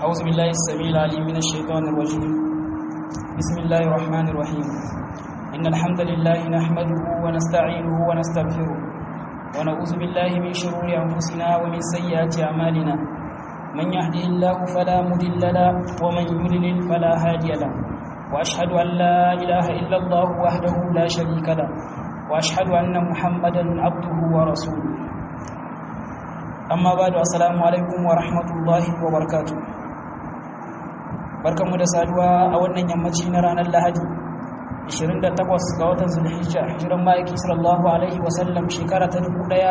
أعوذ بالله السميع العليم من الشيطان الرجيم بسم الله الرحمن الرحيم إن الحمد لله نحمده ونستعينه ونستغفره ونعوذ بالله من شرور أنفسنا ومن سيئات أعمالنا من يهده الله فلا مضل له ومن يضلل فلا هادي له وأشهد أن لا إله إلا الله وحده لا شريك له وأشهد أن محمدا عبده ورسوله amma ba da assalamu alaikum wa rahmatullahi wa barkatu barkanmu da saduwa a wannan yammaci na ranar lahadi 28 ga watan zulhijja hijiran ma'aiki sallallahu alaihi wasallam shekara ta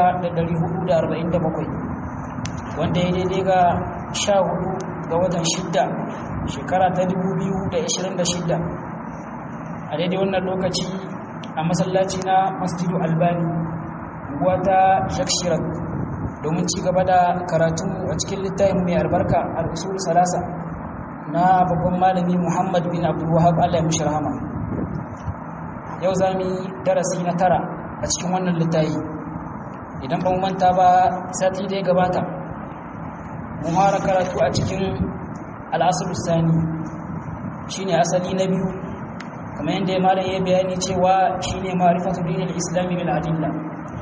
1447 wanda ya daidai ga 14 ga watan shidda shekara ta 2026 a daidai wannan lokaci a masallaci na masjidu albani wata shakshirar domin ci gaba da karatu a cikin littafin mai albarka al-usul salasa na babban malami Muhammad bin Abdul Wahhab Allah ya mishi rahama yau zamu yi darasi na tara a cikin wannan littafi idan ba mu manta ba sati da ya gabata mun fara karatu a cikin al-asl sani shine asali na biyu kamar yadda ya malam ya bayani cewa shine ma'rifatu dinil islami bil adilla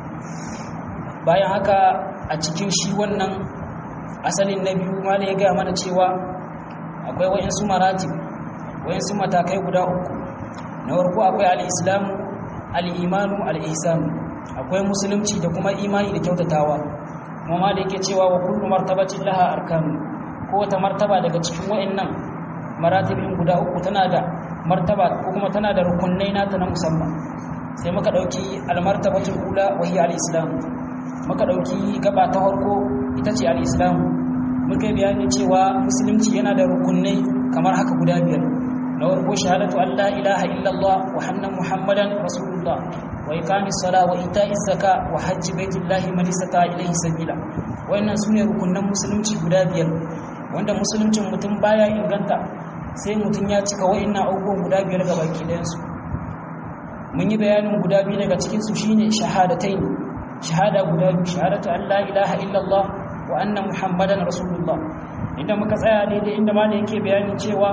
bayan haka a cikin shi wannan asalin na biyu ma ya gaya mana cewa akwai wayansu maratib wayansu matakai guda uku na farko akwai al-islamu al-imanu al-ihsan akwai musulunci da kuma imani da kyautatawa kuma ma da yake cewa wa kullu martabatin laha arkanu ko wata martaba daga cikin wayannan maratibin guda uku tana da martaba ko kuma tana da rukunai nata na musamman sai muka dauki al-martabatul ula wa hiya al-islam muka ɗauki gaba ta harko ita ce al'islamu muka bayani cewa musulunci yana da rukunai kamar haka guda biyar na warko shahadatu Allah ilaha illallah wa hannan muhammadan rasulullah wa iqamis sala wa ita'iz zaka wa hajji baitullahi man istata ilayhi sabila wayannan sune rukunan musulunci guda biyar wanda musuluncin mutum baya inganta sai mutum ya cika wayannan abubuwan guda biyar ga baki ɗayan su mun yi bayanin guda biyu daga cikin su shine shahadataini shahada guda biyu shahadatu an la ilaha illallah wa anna muhammadan rasulullah inda muka tsaya daidai inda ma yake bayanin cewa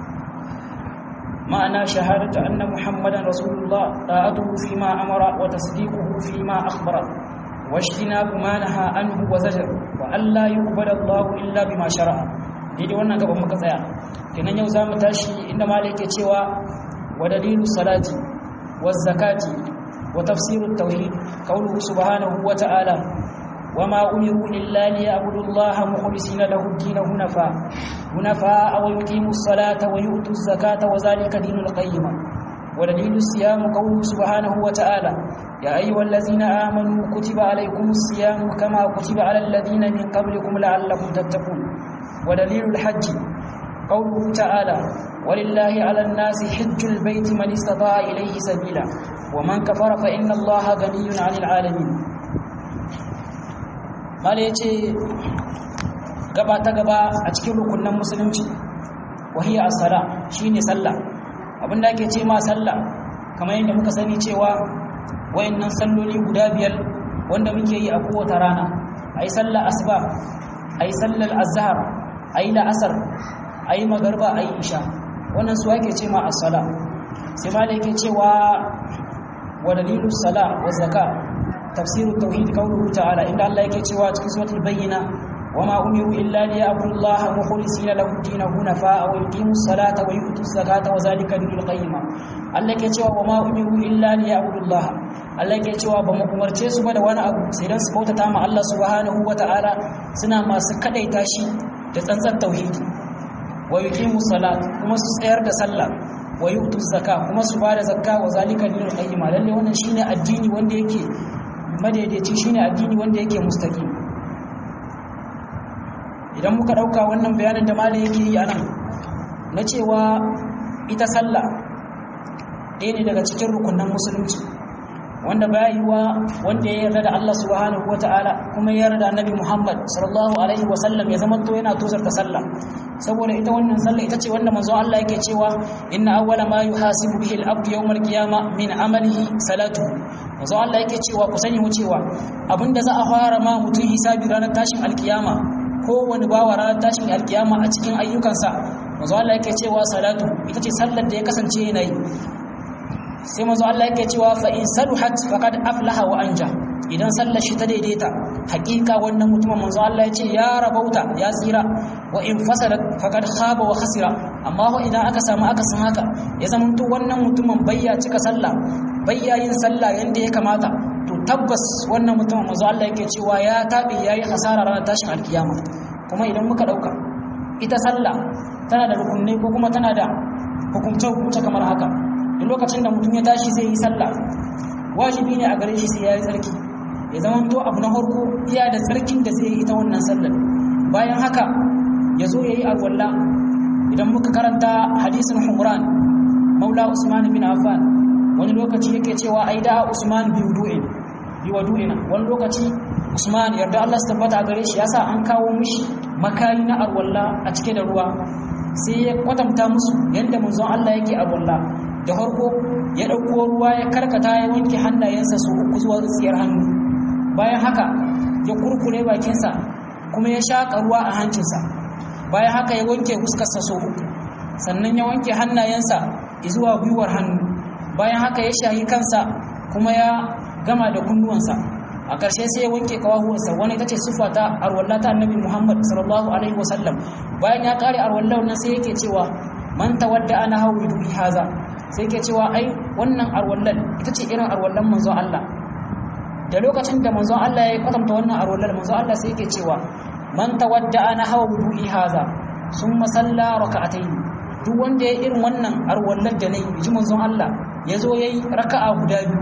ma'ana shahadatu anna muhammadan rasulullah ta'atuhu fi ma amara wa tasdiquhu fi ma akhbara wa ijtinabu ma naha anhu wa zajar wa alla yuqbala Allah illa bima shara'a daidai wannan gaban muka tsaya kenan yau zamu tashi inda ma yake cewa wa dalilu salati wa zakati وتفسير التوحيد قوله سبحانه وتعالى وما أمروا إلا ليعبدوا الله مخلصين له الدين هنفاء هنفاء ويقيموا الصلاة ويؤتوا الزكاة وذلك دين القيمة ودليل الصيام قوله سبحانه وتعالى يا أيها الذين آمنوا كتب عليكم الصيام كما كتب على الذين من قبلكم لعلكم تتقون ودليل الحج قوله تعالى ولله على الناس حج البيت من استطاع إليه سبيلا ومن كفر فإن الله غني عن العالمين قال yace gaba ta gaba a cikin rukunin musulunci wahiya as-sala shine sallah abinda ake ce ma sallah kamar yadda muka sani cewa wayannan salloli guda biyar wanda muke yi a kowace rana ayi sallar asuba ayi sallar azhar ayi la'asar ayi magarba ayi isha wannan su ake ce ma as-sala sai ma da yake cewa ودليل الصلاة والزكاة تفسير التوحيد قوله تعالى إن الله يكتشوا في سورة البينة وما أمروا إلا ليعبدوا الله مخلصين له الدين حنفاء ويقيموا الصلاة ويؤتوا الزكاة وذلك دين القيمة Allah ke cewa wa ma umiru illa li ya'budullah Allah ke cewa ba mu umarce su ba da wani abu sai dan su bautata ma Allah subhanahu wata'ala suna masu kadaita shi da tsantsar tauhidi wa yuqimu salat kuma su tsayar da sallah wa yu'tu zakka kuma su bada zakka wa zalika dinul qayyim lalle wannan shine addini wanda yake madaidaici shine addini wanda yake mustaqim idan muka dauka wannan bayanin da malai yake yi anan na cewa ita sallah ɗaya ne daga cikin rukunan musulunci wanda baya yiwa wanda ya yarda da Allah subhanahu wata'ala kuma ya yarda da Annabi Muhammad sallallahu alaihi wasallam ya zama to yana tozarta sallah saboda ita wannan sallah ita ce wanda manzo Allah yake cewa inna awwala ma yuhasibu bihi al-abdu yawm al-qiyamah min amalihi salatu manzo Allah yake cewa ku sani cewa abinda za a fara ma mutum hisabi ranar tashin alkiyama kowane bawa ranar tashin alkiyama a cikin ayyukansa manzo Allah yake cewa salatu ita ce sallar da ya kasance yana yi sai manzo Allah yake cewa fa in saluhat faqad aflaha wa anja idan sallar shi ta daidaita hakika wannan mutumin manzo Allah ya ce ya rabauta ya tsira wa in fasadat faqad khaba wa khasira amma ho idan aka samu aka san haka ya zama to wannan mutumin bayya cika sallah bayya yin sallah yanda ya kamata to tabbas wannan mutumin manzo Allah yake cewa ya tabe yayi hasara ranar tashin alkiyama kuma idan muka dauka ita sallah tana da rukunai ko kuma tana da hukumce hukumce kamar haka duk lokacin da mutum ya tashi zai yi sallah wajibi ne a gare shi sai ya yi tsarki ya zama to abu na farko iya da tsarkin da zai yi ita wannan sallar bayan haka ya zo ya yi alwallah idan muka karanta hadisin humran maula usman bin affan wani lokaci yake cewa ai da usman bi wudu'in bi wudu'ina wani lokaci usman yarda Allah su tabbata gare shi yasa an kawo mishi makayi na alwallah a cike da ruwa sai ya kwatanta musu yadda manzon Allah yake alwallah da farko ya ɗauko ruwa ya karkata ya wanke hannayensa su uku zuwa tsiyar hannu bayan haka ya kurkure bakinsa kuma ya shaƙa ruwa a hancinsa bayan haka ya wanke fuskarsa so uku sannan ya wanke hannayensa zuwa gwiwar hannu bayan haka ya shahi kansa kuma ya gama da kunnuwansa a ƙarshe sai ya wanke kawahuwarsa wani ita ce siffa ta arwalla ta annabi muhammad sallallahu alaihi wasallam bayan ya ƙare arwallar nan sai yake cewa man tawadda ana hawi dubi haza sai ke cewa ai wannan arwallan ita ce irin arwallan manzo Allah da lokacin da manzo Allah ya kwatanta wannan arwallan manzo Allah sai ke cewa man tawadda ana hawa wudu'i haza summa salla raka'atayn duk wanda ya irin wannan arwallan da nayi ji manzo Allah yazo yayi raka'a guda biyu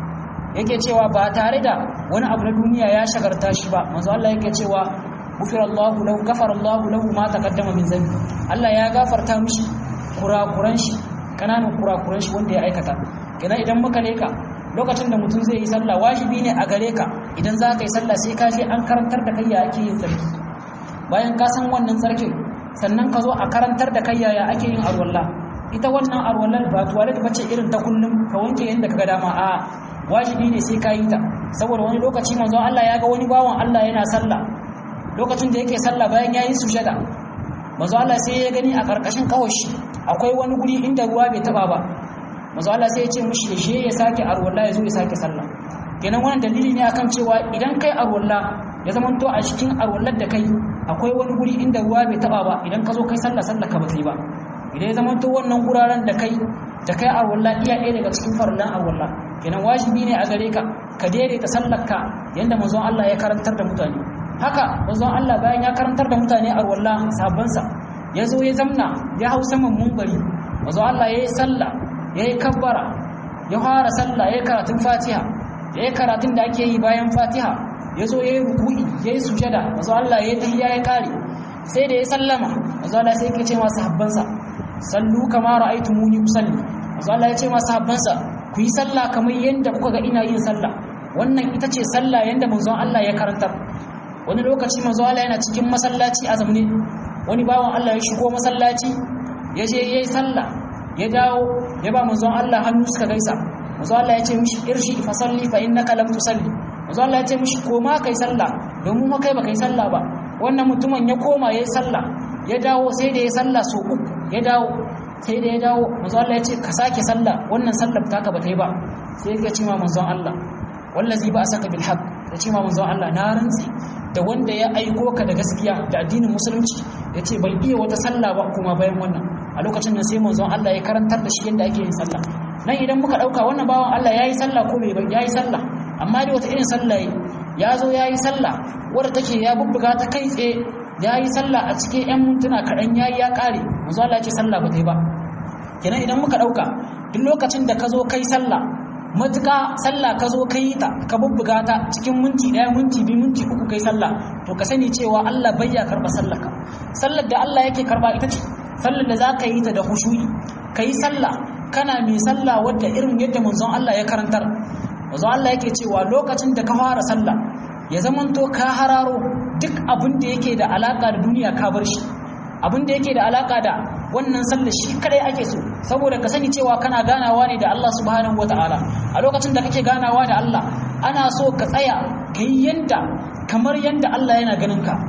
yake cewa ba tare da wani abu na duniya ya shagarta shi ba manzo Allah yake cewa gufira Allah lahu ghafara Allah lahu ma taqaddama min zambi Allah ya gafarta mishi kurakuran shi kananan kurakuran shi wanda ya aikata kenan idan muka leka lokacin da mutum zai yi sallah wajibi ne a gare ka idan za ka yi sallah sai ka je an karantar da kai ya ake yin tsarki bayan ka san wannan tsarkin sannan ka zo a karantar da kai yaya ake yin arwalla ita wannan arwallar ba tuwalet bace irin ta kullum ka wanke yadda ka ga dama a wajibi ne sai ka yi ta saboda wani lokaci manzo Allah ya ga wani bawan Allah yana sallah lokacin da yake sallah bayan ya yi sujada manzo Allah sai ya gani a karkashin kawashi akwai wani guri inda ruwa bai taba ba manzo Allah sai ya ce mishi ya je ya sake arwalla ya zo ya sake sallah kenan wannan dalili ne akan cewa idan kai arwalla ya zama to a cikin arwallar da kai akwai wani guri inda ruwa bai taba ba idan ka zo kai sallah sallah ka ba kai ba idan ya zama to wannan guraren da kai da kai arwalla iya ɗaya daga cikin farlan arwalla kenan wajibi ne a gare ka ka daidaita sallarka yanda manzon Allah ya karantar da mutane haka manzon Allah bayan ya karantar da mutane arwalla sabansa ya zo ya zamna ya hau saman mumbari manzon Allah ya yi sallah ya yi kabbara ya fara sallah ya yi karatun fatiha ya yi karatun da ake yi bayan fatiha ya zo ya yi ruku'i ya yi sujada manzon Allah ya yi tahiyya ya kare sai da ya sallama manzon Allah sai ya ce masu habbansa sallu kama ra'aytumuni usalli manzon Allah ya ce masu habbansa ku yi sallah kamar yadda kuka ga ina yin sallah wannan ita ce sallah yadda manzon Allah ya karantar wani lokaci manzon Allah yana cikin masallaci a zamne wani bawan Allah ya shigo masallaci ya je yayi sallah ya dawo ya ba manzon Allah hannu suka gaisa manzon Allah ya ce mishi irshi fa salli fa innaka lam tusalli manzon Allah ya ce mishi koma kai sallah domin ma kai ba kai sallah ba wannan mutumin ya koma yayi sallah ya dawo sai da ya sallah so uku ya dawo sai da ya dawo manzo Allah ya ce ka sake sallah wannan sallar taka ba ta yi ba sai ya ce ma manzon Allah wallazi ba asaka bil haqq ya ce ma manzon Allah na rantsi da wanda ya aiko ka da gaskiya da addinin musulunci ya ce bai iya wata sallah ba kuma bayan wannan a lokacin nan sai manzon Allah ya karantar da shi yadda ake yin sallah nan idan muka dauka wannan bawan Allah yayi sallah ko bai yayi sallah amma dai wata irin sallah ya zo yayi sallah wadda take ya bubbuga ta kai tsaye ya yi sallah a cikin 'yan mintuna kaɗan ya yi ya ƙare manzo Allah ya ce sallah ba ta yi ba kenan idan muka ɗauka duk lokacin da ka zo kai sallah matuƙa sallah ka zo ka yi ta ka bubbuga ta cikin minti ɗaya minti biyu minti uku kai sallah to ka sani cewa Allah bai ya karɓa sallar ka sallar da Allah yake karɓa ita ce sallar da za ka yi ta da hushuyi ka yi sallah kana mai sallah wadda irin yadda manzon Allah ya karantar manzon Allah yake cewa lokacin da ka fara sallah ya zamanto ka hararo duk abin da yake da alaka da duniya ka bar shi abin da yake da alaka da wannan sallar shi kadai ake so saboda ka sani cewa kana ganawa ne da Allah subhanahu wataala a lokacin da kake ganawa da Allah ana so ka tsaya ka yi yanda kamar yanda Allah yana ganin ka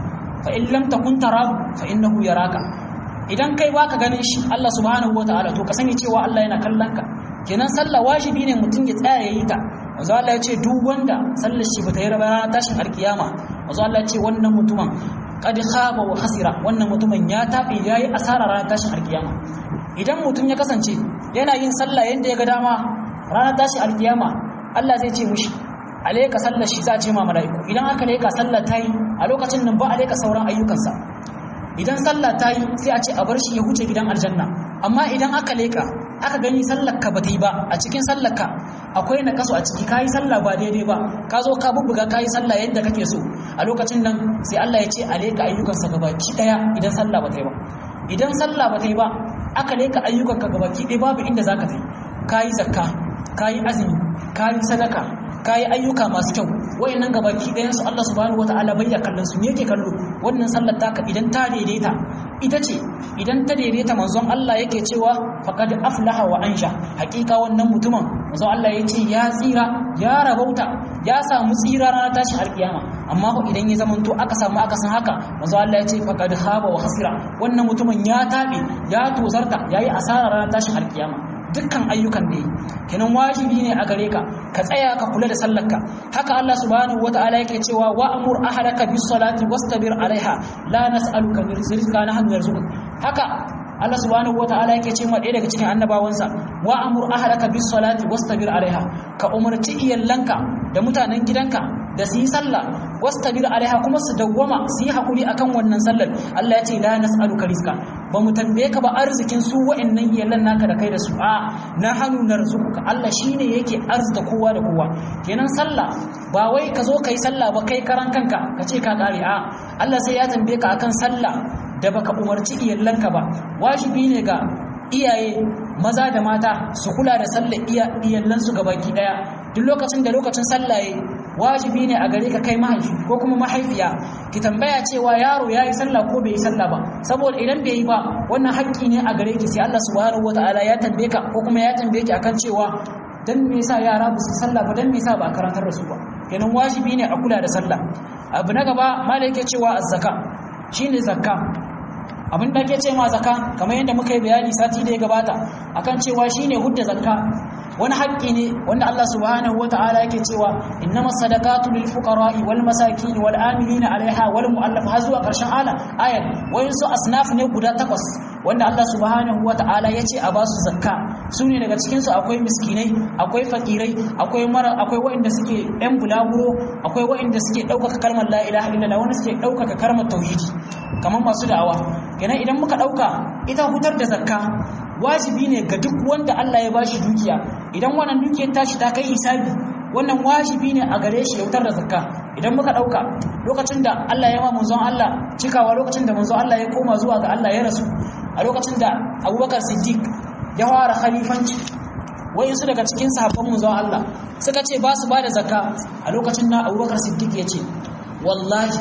fa in lam takun tarahu fa innahu yaraka idan kai baka ganin shi Allah subhanahu wataala to ka sani cewa Allah yana kallon ka kenan sallah wajibi ne mutum ya tsaya yayi ta manzo Allah ya ce duk wanda sallar shi bata yi raba tashin alkiyama manzo Allah ya ce wannan mutumin qad khaba wa khasira wannan mutumin ya tafi yayi asara ranar tashin alkiyama idan mutum ya kasance yana yin sallah yanda ya ga dama ranar tashin alkiyama Allah zai ce mushi alaika sallar shi za a ce ma mala'iku idan aka leka sallar ta yi a lokacin nan ba a leka sauran ayyukansa idan sallah ta yi sai a ce a bar shi ya huce gidan aljanna amma idan aka leka aka gani sallar ka bata yi ba a cikin sallar ka akwai na kaso a ciki kayi sallah ba daidai ba ka zo ka bubbuga kayi sallah yadda kake so a lokacin nan sai Allah ya ce a leka ayyukansa gabaki daya idan sallah bata yi ba idan sallah bata yi ba aka leka ayyukanka gabaki daya babu inda zaka ta yi kayi zakka kayi azumi kayi sadaka kayi ayyuka masu kyau wayannan gabaki ɗayan su Allah subhanahu wataala bai da kallon su me yake kallo wannan sallar taka idan ta daidaita ita ce idan ta daidaita manzon Allah yake cewa faqad aflaha wa ansha hakika wannan mutumin manzon Allah yace ya tsira ya rabauta ya samu tsira ranar tashin alkiyama amma ko idan ya zamanto aka samu aka san haka manzon Allah yace faqad khaba wa khasira wannan mutumin ya tabe ya tozarta yayi asara ranar tashin alkiyama dukkan ayyukan da yi kenan wajibi ne a gare ka ka tsaya ka kula da sallarka haka Allah subhanahu wataala yake cewa wa'mur ahlaka bis salati wastabir alaiha la nas'aluka rizqan nahnu narzuquk haka Allah subhanahu wataala yake cewa ɗaya daga cikin annabawansa wa'mur ahlaka bis salati wastabir alaiha ka umarci iyallanka da mutanen gidanka da su yi sallah wastabir alaiha kuma su dawwama su yi hakuri akan wannan sallar Allah ya ce la nas'aluka rizqa ba mu tambaye ka ba arzikin su wa'annan iyalan naka da kai da su a na hannu narzuquka Allah shine yake arzita kowa da kowa kenan sallah ba wai ka zo kai sallah ba kai karan kanka ka ce ka kare a Allah sai ya tambaye ka akan sallah da baka umarci iyalanka ba wajibi ne ga iyaye maza da mata su kula da sallar iyalansu gabaki daya duk lokacin da lokacin sallah yayi wajibi ne a gare ka kai mahaifi ko kuma mahaifiya ki tambaya cewa yaro ya yi sallah ko bai yi sallah ba saboda idan bai yi ba wannan haƙƙi ne a gare ki sai Allah subhanahu wataala ya tambaye ka ko kuma ya tambaye ki akan cewa dan me yasa yara ba su sallah ba dan me yasa ba a karantar da su ba kenan wajibi ne a kula da sallah abu na gaba malai yake cewa az-zaka shine zakka abin da ake ce ma zakka kamar yadda muka yi bayani sati da ya gabata akan cewa shine hudda zakka wani haƙƙi ne wanda Allah subhanahu wata'ala yake cewa innama sadaqatu lil fuqara'i wal masakin wal amilina 'alayha wal mu'allaf har zuwa ƙarshen ala ayat wayin su asnaf ne guda takwas wanda Allah subhanahu wata'ala yace a basu zakka su ne daga cikin su akwai miskinai akwai fakirai akwai mara akwai waɗanda suke ɗan bulaguro akwai waɗanda suke ɗaukaka kalmar la ilaha illallah wanda suke ɗaukaka kalmar tauhidi kamar masu da'awa kenan idan muka ɗauka ita hutar da zakka wajibi ne ga duk wanda Allah ya bashi dukiya idan wannan dukiyar tashi ta kai hisabi wannan wajibi ne a gare shi ya wutar da zakka idan muka dauka lokacin da Allah ya ma manzon Allah cikawa lokacin da manzon Allah ya koma zuwa ga Allah ya rasu a lokacin da Abubakar Siddiq ya fara khalifanci wayansu daga cikin sahabban manzon Allah suka ce ba su ba da zakka a lokacin da Abubakar Siddiq ya ce wallahi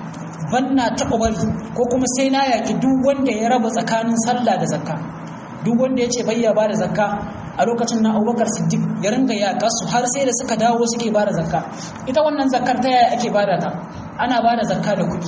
banna taɓa bari ko kuma sai na yaki duk wanda ya raba tsakanin sallah da zakka duk wanda ya ce bayya ba da zakka a lokacin na abubakar siddiq ya ringa yaƙa su har sai da suka dawo suke ba da zakka ita wannan zakkar ta yaya ake bada ta ana ba da zakka da kuɗi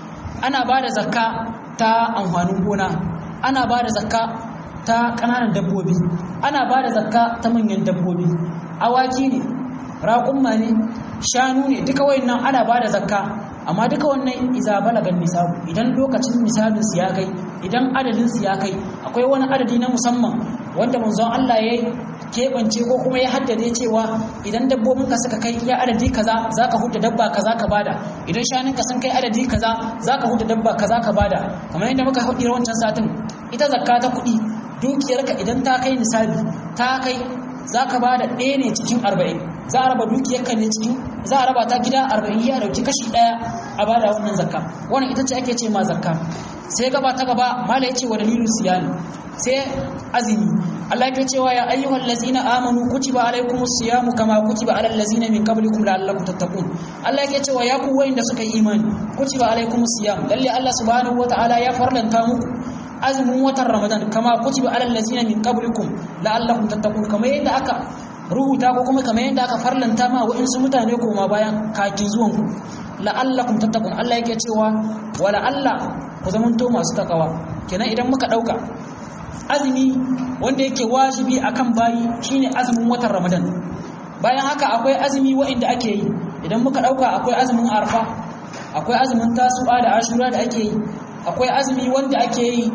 ana ba da zakka ta amfanin gona ana ba da zakka ta ƙananan dabbobi ana ba da zakka ta manyan dabbobi awaki ne raƙumma ne shanu ne duka wayannan ana ba da zakka amma duka wannan iza balagan nisabu idan lokacin nisabin su ya kai idan adadin su ya kai akwai wani adadi na musamman wanda manzon Allah ya keɓance ko kuma ya haddade cewa idan dabbobinka suka kai iya adadi kaza zaka huda dabba kaza ka bada idan shanunka sun kai adadi kaza zaka huda dabba kaza ka bada kamar yadda muka hudu wancan satin ita zakka ta kuɗi dukiyarka idan ta kai nisabi ta kai zaka bada ɗaya ne cikin arba'in za a raba dukiyarka ne cikin za a raba ta gida arba'in ya dauki kashi ɗaya a bada wannan zakka wannan ita ce ake ce ma zakka sai gaba ta gaba mala yace wa dalilu siyami sai azumi Allah yake cewa ya ayyuhal ladzina amanu kutiba alaykumus siyamu kama kutiba alal ladzina min qablikum la'allakum tattaqun Allah yake cewa ya ku wayanda suka yi imani kutiba alaykumus siyam lalle Allah subhanahu wataala ya farlanta muku azumin watan Ramadan kama kutiba alal ladzina min qablikum la'allakum tattaqun kamar yadda aka rubuta ko kuma kamar yadda aka farlanta ma wa'insu mutane koma bayan kakin zuwanku la'allakum tattaqun Allah yake cewa wa la'alla ku zamanto masu takawa kenan idan muka dauka azumi wanda yake wajibi akan bayi shine azumin watan Ramadan bayan haka akwai azumi wa'inda ake yi idan muka dauka akwai azumin arfa akwai azumin tasu'a da ashura da ake yi akwai azumi wanda ake yi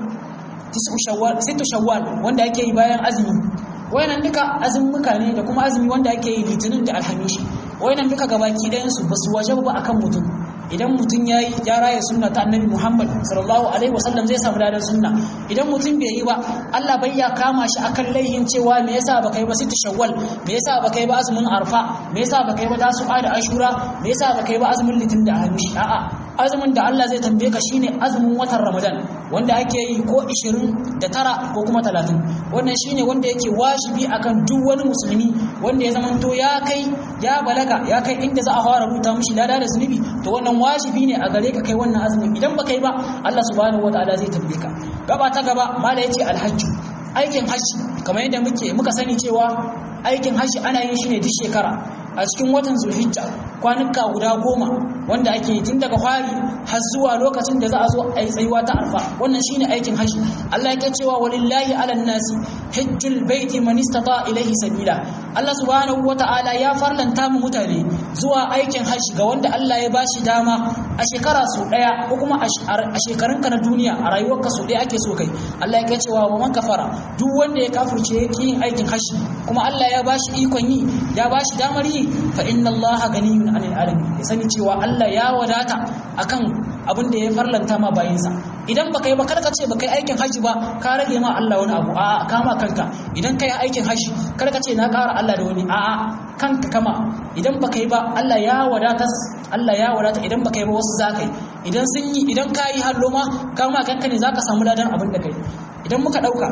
sittu shawwal wanda ake yi bayan azumi wayannan duka azumuka ne da kuma azumi wanda ake yi litinin da alhamishi wayannan duka gabaki ɗayan su basu waje ba akan mutum idan mutum yayi ya raya sunna ta annabi Muhammad sallallahu alaihi wasallam zai samu ladan sunna idan mutum bai yi ba Allah bai ya kama shi akan laihin cewa me yasa baka yi ba sittu shawwal me yasa baka yi ba azumin arfa me yasa baka yi ba tasu'a da ashura me yasa baka yi ba azumin litinin da alhamishi a'a azumin da Allah zai tambaye ka shine azumin watan Ramadan wanda ake yi ko 29 ko kuma 30 wannan shine wanda yake wajibi akan duk wani musulmi wanda ya zamanto ya kai ya balaga ya kai inda za a fara rubuta mishi lada da zunubi to wannan wajibi ne a gare ka kai wannan azumin idan baka yi ba Allah subhanahu wataala zai tambaye ka gaba ta gaba mala yace alhajju aikin hajji kamar yadda muke muka sani cewa aikin hajji ana yin shi ne duk shekara a cikin watan zulhijja kwanuka guda goma wanda ake tun daga fari har zuwa lokacin da za a zo a yi tsayuwa ta arfa wannan shine aikin hajji Allah yake cewa walillahi ala nasi hajjul baiti man istata ilaihi sabila Allah subhanahu wata'ala ya farlanta mu mutane zuwa aikin hajji ga wanda Allah ya bashi dama a shekara su daya ko kuma a shekarunka na duniya a rayuwarka su daya ake so kai Allah yake cewa wa man kafara duk wanda ya kafirce yake yin aikin hajji kuma Allah ya bashi ikon yi ya bashi damar yi fa inna allaha ganiyun anil alamin ya sani cewa Allah ya wadata akan abin da ya farlanta ma bayinsa idan baka yi ba karka ce baka yi aikin haji ba ka rage ma Allah wani abu a'a kama kanka idan ka yi aikin haji karka ce na ƙara Allah da wani a'a kanka kama idan baka yi ba Allah ya wadata Allah ya wadata idan baka yi ba wasu zaka yi idan sun yi idan ka yi hallo ma kama kanka ne zaka samu ladan abin da kai idan muka dauka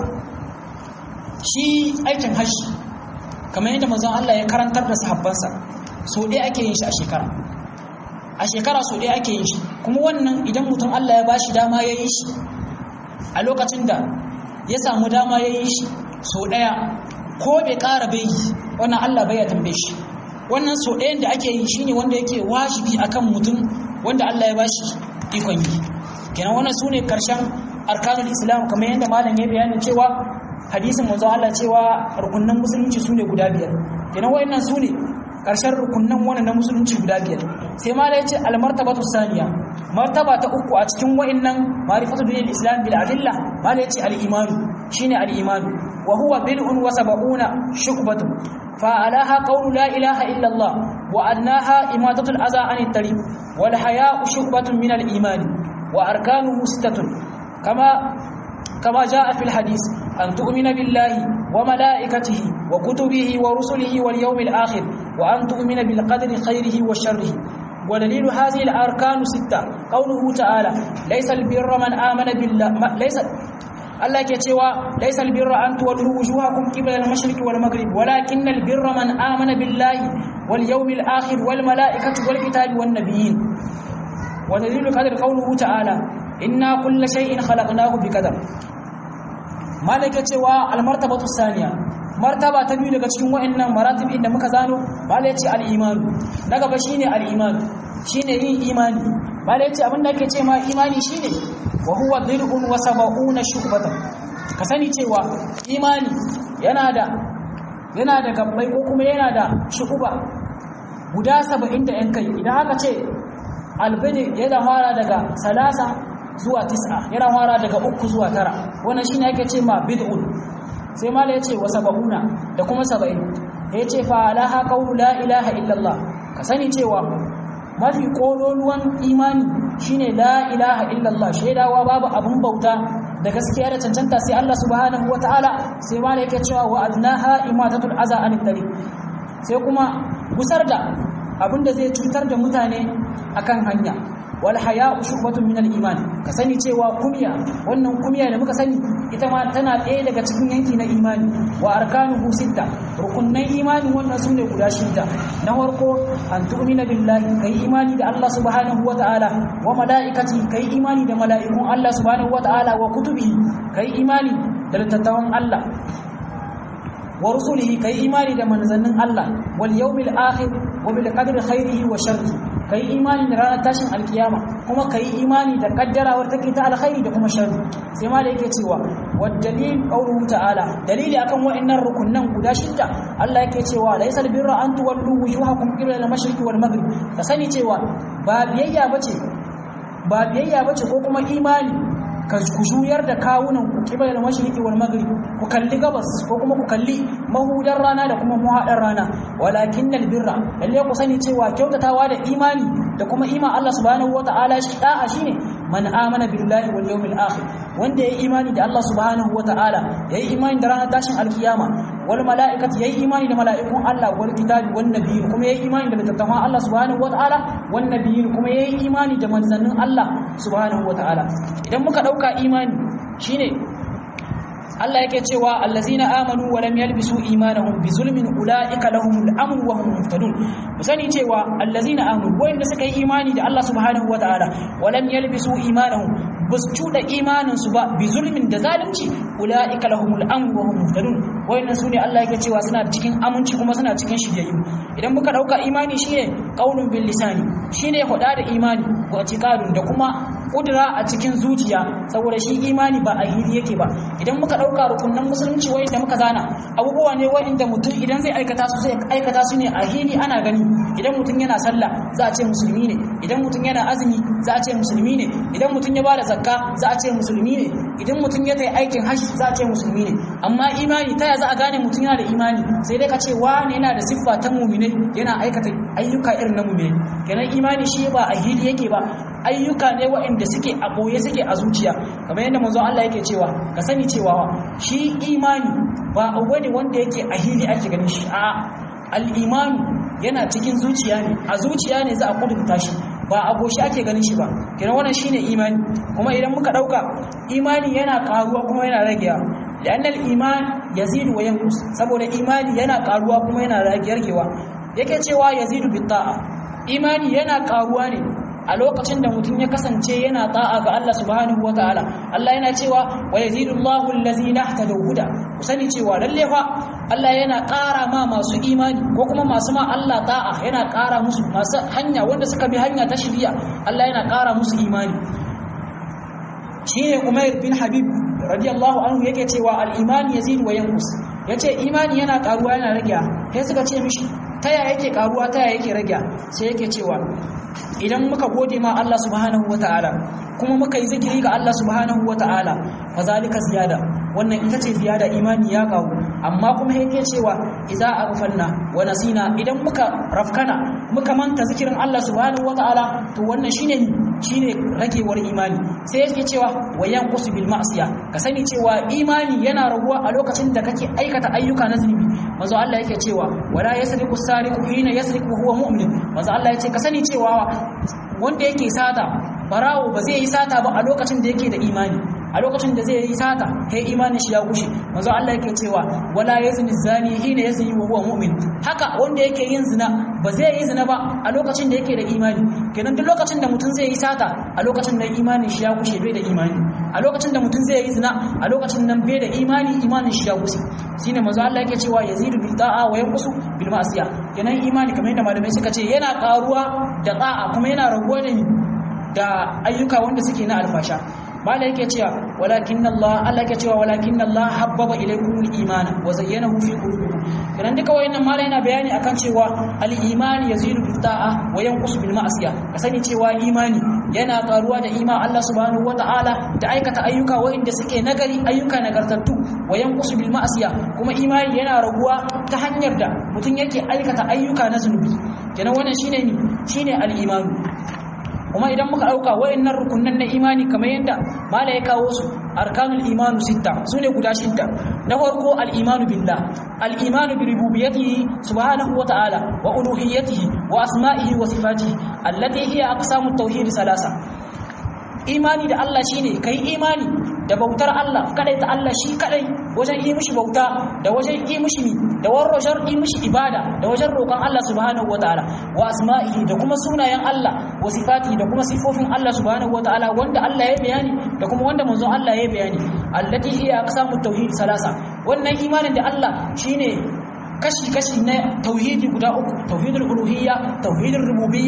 shi aikin haji kamar yadda manzon Allah ya karantar da sahabbansa so ɗaya ake yin shi a shekara a shekara so ɗaya ake yin shi kuma wannan idan mutum Allah ya bashi dama ya yi shi a lokacin da ya samu dama ya yi shi so ɗaya ko bai ƙara bai yi wannan Allah bai ya tambaye shi wannan so ɗayan da ake yi shine wanda yake wajibi akan mutum wanda Allah ya bashi ikon yi kenan wannan sune karshen arkanul islam kamar yadda malam ya bayani cewa hadisin manzo Allah cewa rukunnan musulunci sune guda biyar kenan wayannan sune karshen rukunnan wannan na musulunci guda biyar sai ma yace al martabatu saniya martaba ta uku a cikin wayannan ma'rifatu dinil islam bil adilla ma yace al iman shine al iman wa huwa bid'un wa sab'una shu'batun fa alaha qawlu la ilaha illa Allah wa annaha imatatu al adha anit tariq wal haya'u shu'batun min al iman wa arkanuhu sittatun kama كما جاء في الحديث أن تؤمن بالله وملائكته وكتبه ورسله واليوم الآخر وأن تؤمن بالقدر خيره وشره ودليل هذه الأركان ستة قوله تعالى ليس البر من آمن بالله ليس Allah ke cewa laysal birra an tuwallu wujuhakum qibla al-mashriq wal maghrib walakin al-birra man amana billahi wal yawmil akhir wal malaikati wal kitabi wan nabiyyin wa dalilu qadri qawluhu ta'ala inna kulla shay'in khalaqnahu biqadar malaka cewa almartabatu saniya martaba ta biyu daga cikin wa'annan maratib inda muka zano malaka ce al-iman na gaba shine al-iman shine yin imani malaka ce abinda ake ce ma imani shine wa huwa dir'un wa sab'una shu'batan ka sani cewa imani yana da yana da gabbai ko kuma yana da shu'ba guda 70 da yan kai idan aka ce albini yana fara daga salasa zuwa tis'a yana fara daga uku zuwa tara wannan shine ake ce ma bid'un sai mala yace wa sab'una da kuma 70 yace fa alaha qawlu la ilaha illallah ka sani cewa mafi kololuwan imani shine la ilaha illallah shaidawa babu abun bauta da gaskiya da cancanta sai Allah subhanahu wataala sai mala yake cewa wa adnaha imatatul aza anit tariq sai kuma gusar da abinda zai cutar da mutane akan hanya wal haya'u shubatun min al-iman ka sani cewa kumya wannan kumya da muka sani ita ma tana ɗaya daga cikin yanki na imani wa arkanuhu sitta rukunnan imani wannan sune guda shida na farko an tu'mina billahi kai imani da Allah subhanahu wata'ala wa malaikati kai imani da mala'ikun Allah subhanahu wata'ala wa kutubi kai imani da littattafan Allah wa rusulihi kai imani da manzannin Allah wal yawmil akhir wa bil qadri khairihi wa sharrihi kai imani da ranar tashin alkiyama kuma kai imani da kaddarawar take ta alkhairi da kuma sharri sai ma da yake cewa wad dalil qawluhu ta'ala dalili akan wa'annan rukunnan guda shidda Allah yake cewa laysal birra an tuwallu wujuhakum qibla al-mashriqi wal maghrib ka sani cewa ba biyayya bace ba biyayya bace ko kuma imani ka ku juyar da kawunan ku kibal al-mashriqi wal maghrib ku kalli gabas ko kuma ku kalli mahudar rana da kuma muhadar rana walakin birra lalle ku sani cewa kyautatawa da imani da kuma iman Allah subhanahu wataala shi da'a shine man amana billahi wal yawmil akhir wanda yayi imani da Allah subhanahu wataala yayi imani da ranar tashin alkiyama wal malaikati yayi imani da malaikun Allah wal kitabi wan nabiyyin kuma yayi imani da littattafan Allah subhanahu wataala wan nabiyyin kuma yayi imani da manzannin Allah subhanahu wataala idan muka dauka imani shine Allah yake cewa allazina amanu wa lam yalbisu imanahum bi zulmin ulaika lahumul amn wa hum muhtadun musani cewa allazina amanu wanda suka yi imani da Allah subhanahu wataala wa lam yalbisu imanahum bus cuda imanin su ba bi zulmin da zalunci ulaika lahumul amn wa hum muhtadun wayannan sune Allah yake cewa suna cikin aminci kuma suna cikin shiryayyu idan muka dauka imani shine qaulun bil lisani shine hoda da imani wa tiqadun da kuma kudura a cikin zuciya saboda shi imani ba a hili yake ba idan muka dauka rukunan musulunci wayanda muka zana abubuwa ne wayanda mutum idan zai aikata su zai aikata su ne a hili ana gani idan mutum yana sallah za a ce musulmi ne idan mutum yana azumi za a ce musulmi ne idan mutum ya bada zakka za a ce musulmi ne idan mutum ya tayi aikin hajji za a ce musulmi ne amma imani ta ya za a gane mutum yana da imani sai dai ka ce wane yana da siffa ta mu'mine yana aikata ayyuka irin na mu'mine kenan imani shi ba a hili yake ba ayyuka ne waɗanda suke a ɓoye suke a zuciya kamar yadda manzo Allah yake cewa ka sani cewa shi imani ba abu ne wanda yake a hili ake ganin shi a al-imanu yana cikin zuciya ne a zuciya ne za a kudurta shi ba a goshi ake ganin shi ba kenan wannan shine imani kuma idan muka dauka imani yana karuwa kuma yana ragewa لأن الإيمان يزيد وينقص saboda imani yana karuwa kuma yana ragewa yake cewa yazidu bitta'a imani yana karuwa ne a lokacin da mutum ya kasance yana ta'a ga Allah subhanahu wataala Allah yana cewa wa yazidullahu allazina ihtadaw huda ku sani cewa lalle fa Allah yana ƙara ma masu imani ko kuma masu ma Allah ta'a yana ƙara musu masu hanya wanda suka bi hanya ta shari'a Allah yana ƙara musu imani shine Umair bin Habib radiyallahu anhu yake cewa al-iman yazid wa yanqus yace imani yana karuwa yana rage sai suka ce mishi taya yake karuwa taya yake rage sai yake cewa idan muka gode ma Allah subhanahu wataala kuma muka yi zikiri ga Allah subhanahu wataala fa zalika ziyada wannan ita ce ziyada imani ya karu amma kuma yake cewa idza aghfalna wa nasina idan muka rafkana muka manta zikirin Allah subhanahu wataala to wannan shine shine ragewar imani sai yake cewa wayan qusu bil ma'siya ka sani cewa imani yana raguwa a lokacin da kake aikata ayyuka na zunubi manzo Allah yake cewa wala yasriqu sariqu hina yasriqu huwa mu'min manzo Allah yace ka sani cewa wanda yake sata barawo ba zai yi sata ba a lokacin da yake da imani a lokacin da zai yi sata kai imanin shi ya gushe manzo Allah yake cewa wala yazni zani hina yazni wa huwa mu'min haka wanda yake yin zina ba zai yi zina ba a lokacin da yake da imani kenan duk lokacin da mutum zai yi sata a lokacin da imanin shi ya gushe bai da imani a lokacin da mutum zai yi zina a lokacin nan bai da imani imanin shi ya gushe shine manzo Allah yake cewa yazidu bil ta'a wa yanqusu bil ma'siya kenan imani kamar yadda malamai suka ce yana karuwa da ta'a kuma yana raguwa da da ayyuka wanda suke na alfasha mala yake cewa walakin Allah Allah yake cewa walakin Allah habbaba ilaykum al-iman wa zayyanahu fi qulubikum kana duka wayannan mala yana bayani akan cewa al-iman yazidu bil ta'a wa yanqusu bil ma'siya ka sani cewa imani yana karuwa da iman Allah subhanahu wa ta'ala da aikata ayyuka wayanda suke nagari ayyuka nagartattu wa yanqusu bil ma'siya kuma imani yana raguwa ta hanyar da mutum yake aikata ayyuka na zunubi kenan wannan shine ni shine al-iman kuma idan muka dauka wayannan rukunan na imani kamar yadda mala ya kawo su arkanul imanu sitta sune guda shidda na farko al imanu billah al imanu bi rububiyyatihi subhanahu wa ta'ala wa uluhiyyatihi wa asma'ihi wa sifatihi allati hiya aqsamut tauhid salasa imani da Allah shine kai imani da bautar Allah kadai ta Allah shi kadai wajen yi mishi bauta da wajen yi mishi mi da wajen yi mishi ibada da wajen roƙon Allah subhanahu wataala wa asma'ihi da kuma sunayen Allah wa sifatihi da kuma sifofin Allah subhanahu wataala wanda Allah ya bayani da kuma wanda manzon Allah ya bayani allati hiya aqsamut tauhid salasa wannan imanin da Allah shine kashi-kashi na tauhidi guda uku tauhidul uluhiyya tauhidul rububiyya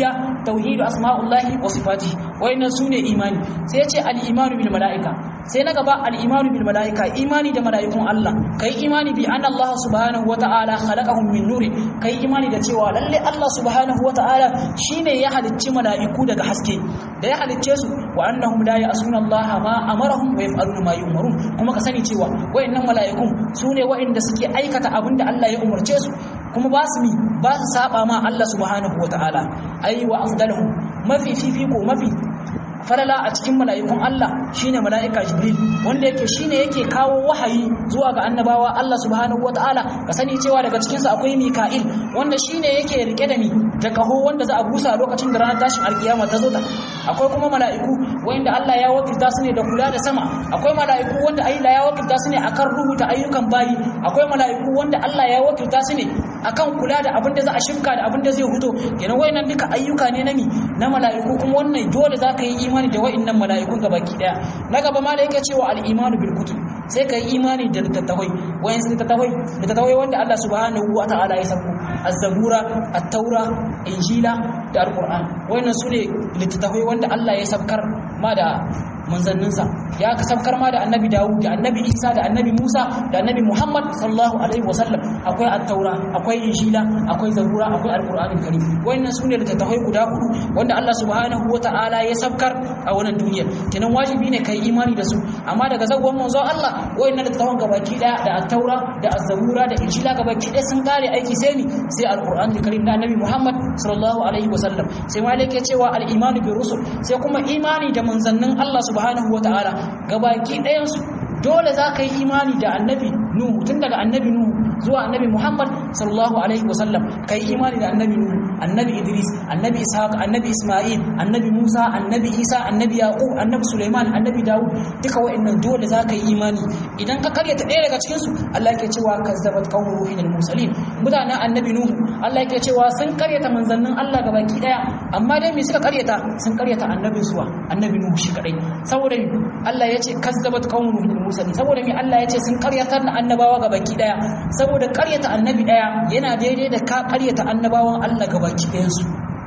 tauhidu asma'ullahi wa sifatihi wayannan sune imani sai ya ce al-imanu bil mala'ika sai na gaba al-imanu bil mala'ika imani da mala'ikun Allah kai imani bi anna Allah subhanahu wa ta'ala khalaqahum min nuri kai imani da cewa lalle Allah subhanahu wa ta'ala shine ya halicci mala'iku daga haske da ya halicce su wa annahum la ya'suna Allah ma amarahum wa yaf'aluna ma yu'marun kuma ka sani cewa wayannan mala'ikun sune wayanda suke aikata abinda Allah ya umarce su kuma ba su mi ba su saba ma Allah subhanahu wa ta'ala ai wa afdaluhum mafi fifiko mafi falala a cikin mala'ikun Allah shine mala'ika Jibril wanda yake shine yake kawo wahayi zuwa ga annabawa Allah subhanahu wataala ka sani cewa daga cikin su akwai Mika'il wanda shine yake rike da ni da kaho wanda za a busa lokacin da ranar tashin alkiyama ta zo ta akwai kuma mala'iku wanda Allah ya wakilta su ne da kula da sama akwai mala'iku wanda Allah ya wakilta su ne akan rubuta ayyukan bayi akwai mala'iku wanda Allah ya wakilta su ne akan kula da abin da za a shimka da abin da zai huto kenan wayannan duka ayyuka ne na mi na mala'iku kuma wannan dole za ka yi imani da wayannan mala'ikun gabaki daya na gaba ma da yake cewa al-imanu bil kutub sai ka yi imani da littattafai wayansu littattafai littattafai wanda Allah subhanahu wa ta'ala ya sako az-zabura at-taura injila da al-qur'an wayannan sune littattafai wanda Allah ya sabkar ma da manzanninsa ya ka sabkar ma da annabi Dawud da annabi Isa da annabi Musa da annabi Muhammad sallallahu alaihi wasallam akwai at-taura akwai injila akwai zabura akwai al-qur'anul karim wayannan sune littattafai guda hudu wanda Allah subhanahu wa ta'ala ya sabkar a wannan duniyar kenan wajibi ne kai imani da su amma daga zagon manzo Allah wayannan littattafan gabaki daya da at-taura da az-zabura da injila gabaki daya sun kare aiki sai ni sai al-qur'anul karim da annabi Muhammad sallallahu alaihi wasallam sai malaka cewa al-imanu bi rusul sai kuma imani da manzannin Allah subhanahu wa ta'ala gabaki ɗayansu dole za ka yi imani da annabi nuhu tun daga annabi nuhu zuwa annabi muhammad sallallahu alaihi wasallam ka yi imani da annabi nuhu annabi idris annabi ishaq annabi isma'il annabi musa annabi isa annabi yaqub annabi suleiman annabi dawud duka wa'annan dole za ka yi imani idan ka karyata ɗaya daga cikinsu allah yake cewa kazzabat qawmu nuhin al-mursalin mutanen annabi nuhu allah yake cewa sun karyata manzannin allah gabaki ɗaya amma dai me suka karyata sun karyata annabin suwa annabi nuhu shi kadai saboda Allah ya ce kazzabat qaumun nuhin mursalin saboda me Allah ya ce sun karyatar da annabawa ga baki daya saboda karyata annabi daya yana daidai da ka karyata annabawan Allah ga baki dayan su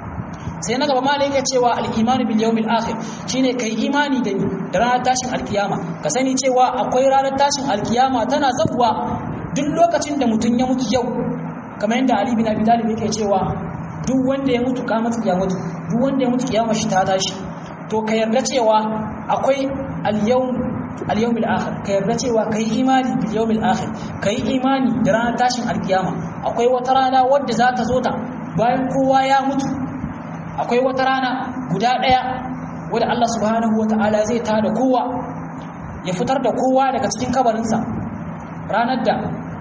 sai na gaba malai yake cewa al-iman bil yawmil akhir shine kai imani da ni da ranar tashin alkiyama ka sani cewa akwai ranar tashin alkiyama tana zabuwa duk lokacin da mutum ya mutu yau kamar yadda Ali bin Abi Talib yake cewa duk wanda ya mutu kamata ya mutu duk wanda ya mutu kiyama shi ta tashi to ka yarda cewa akwai al-yawm al-yawm al-akhir ka yarda cewa kai imani bil yawm al-akhir kai imani da ranar tashin alkiyama akwai wata rana wadda za ta zo ta bayan kowa ya mutu akwai wata rana guda daya wadda Allah subhanahu wata'ala zai tada kowa ya fitar da kowa daga cikin kabarinsa ranar da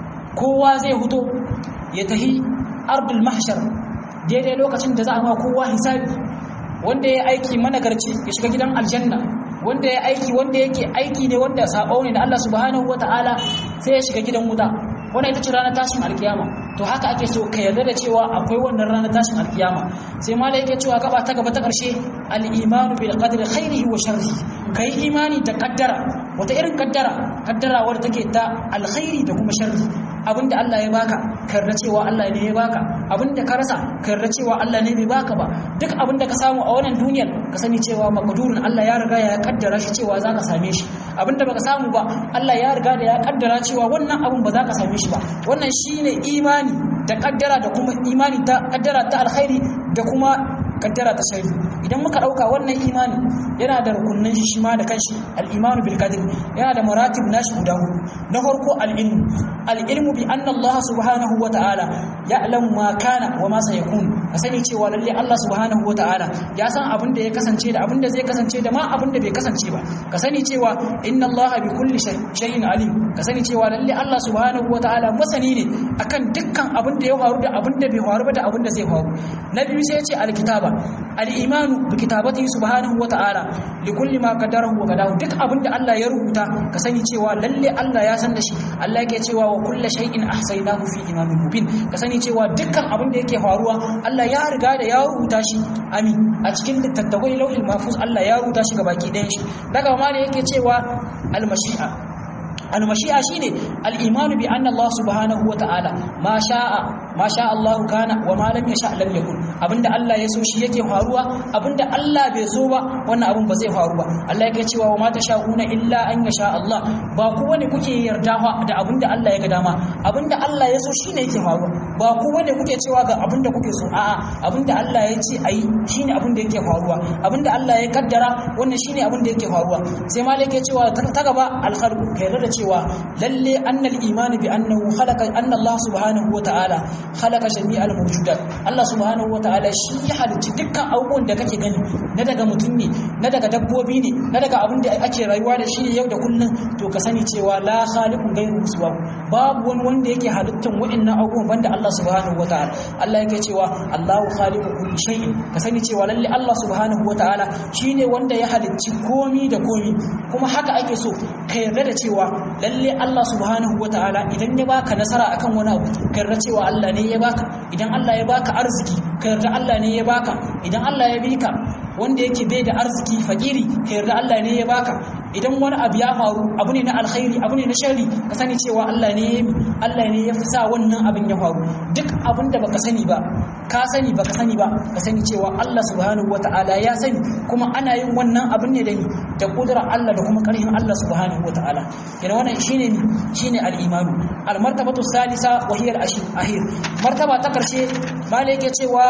kowa zai huto ya tahi ardul mahshar daidai lokacin da za a ma kowa hisabi wanda ya aiki managarci ya shiga gidan aljanna wanda ya aiki wanda yake aiki ne wanda sabo ne da Allah subhanahu wataala sai ya shiga gidan wuta wannan ita ce ranar tashin alkiyama to haka ake so ka yarda da cewa akwai wannan ranar tashin alkiyama sai malai yake cewa gaba ta gaba ta karshe al-imanu bil qadri khairihi wa sharrihi kai imani da kaddara wata irin kaddara kaddara wadda take ta alkhairi da kuma sharri abinda Allah ya baka karra cewa Allah ne ya baka abinda ka rasa karra cewa Allah ne bai baka ba duk abinda ka samu a wannan duniyar ka sani cewa maqdurun Allah ya riga ya kaddara shi cewa zaka same shi abinda baka samu ba Allah ya riga da ya kaddara cewa wannan abun ba za ka same shi ba wannan shine imani da kaddara da kuma imani ta kaddara ta alkhairi da kuma kaddara ta sharri idan muka dauka wannan imani yana da rukunnan shi ma da kanshi al-imanu bil qadr yana da maratib nashi guda hudu na farko al-ilmu al-ilmu bi anna Allah subhanahu wa ta'ala ya'lamu ma kana wa ma sayakun ka sani cewa lalle Allah subhanahu wa ta'ala ya san abin da ya kasance da abin da zai kasance da ma abin da bai kasance ba ka sani cewa inna Allah bi kulli shay'in alim ka sani cewa lalle Allah subhanahu wa ta'ala masani ne akan dukkan abin da ya faru da abin da bai faru ba da abin da zai faru na biyu sai ya ce al-kitaba al-imanu bi kitabatihi subhanahu wa ta'ala li kulli ma qadarahu wa qadahu duk abin da Allah ya rubuta ka sani cewa lalle Allah ya san da shi Allah yake cewa wa kullu shay'in ahsaynahu fi imamin mubin ka sani cewa dukkan abin da yake faruwa Allah ya riga da ya rubuta shi amin a cikin littattafai lauhil mahfuz Allah ya rubuta shi gabaki ɗayan shi daga ma ne yake cewa al-mashi'a al-mashi'a shine al-imanu bi anna Allah subhanahu wa ta'ala ma sha'a ma sha Allah kana wa ma lam yasha lam yakun abinda Allah ya so shi yake faruwa abinda Allah bai so ba wannan abin ba zai faru ba Allah yake cewa wa ma tasha'una illa an yasha Allah ba kowa ne kuke yarda da abinda Allah ya ga dama abinda Allah ya so shine yake faruwa ba kowa ne kuke cewa ga abinda kuke so a'a abinda Allah ya ce ayi shine abinda yake faruwa abinda Allah ya kaddara wannan shine abinda yake faruwa sai malai yake cewa ta gaba al-khalq kai da cewa lalle annal imani bi annahu khalaqa anna Allah subhanahu wa ta'ala khalaqa jami'al mawjudat Allah subhanahu wa ta'ala shi ya halicci dukkan abubuwan da kake gani na daga mutum ne na daga dabbobi ne na daga abin da ake rayuwa da shi ne yau da kullum to ka sani cewa la khaliqun ghayru siwa babu wani wanda yake halittan wa'annan abubuwan banda Allah subhanahu wa ta'ala Allah yake cewa Allahu khaliqu kulli shay'in ka sani cewa lalle Allah subhanahu wa ta'ala shine wanda ya halicci komi da komi kuma haka ake so ka yarda da cewa lalle Allah subhanahu wa ta'ala idan ya baka nasara akan wani abu ka yarda cewa Allah ne ya baka idan Allah ya baka arziki ka yarda Allah ne ya baka idan Allah ya bika wanda yake bai da arziki fakiri ka yarda Allah ne ya baka idan wani abu ya faru abu ne na alkhairi abu ne na sharri ka sani cewa Allah ne ya Allah ne ya fi sa wannan abin ya faru duk abin da baka sani ba ka sani baka sani ba ka sani cewa Allah subhanahu wataala ya sani kuma ana yin wannan abin ne da ni da kudura Allah da kuma karhin Allah subhanahu wataala yana wannan shine ni shine al-imanu al-martabatu salisa wa hiya al-ashir martaba ta karshe malai yake cewa